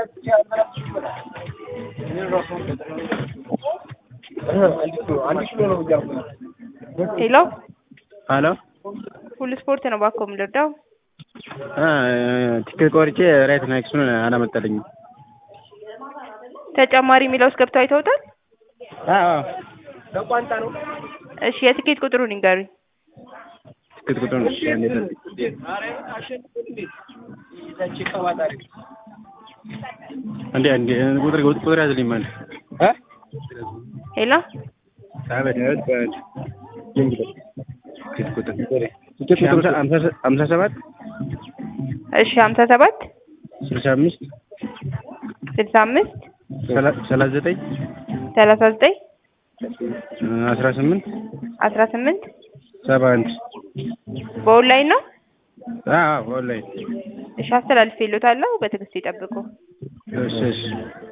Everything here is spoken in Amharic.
ሄሎ ሀሎ ሁሉ ስፖርት ነው እባክዎ የምንረዳው? ቲኬት ቆርጬ ራይት ናይክሱን አላመጣልኝም። ተጨማሪ የሚለው ውስጥ ገብተው አይተውታል? አዎ እሺ የትኬት ቁጥሩን ይንገሩኝ። ቲኬት ቁጥሩን እሺ፣ አንዴ ጠብቅ። አንዴ አንዴ ቁጥር ቁጥር ያዝልኝ ማለት እ ሄሎ አቤት አቤት በል ቲኬት ቁጥር ቲኬት ቁጥር ሀምሳ ሰባት እሺ ሀምሳ ሰባት ስልሳ አምስት ስልሳ አምስት ሰላሳ ዘጠኝ ሰላሳ ዘጠኝ አስራ ስምንት አስራ ስምንት ሰባ አንድ በኦንላይን ነው? አዎ ኦንላይን እሺ አስተላልፌልዎታለሁ። በትዕግስት ይጠብቁ። እሺ እሺ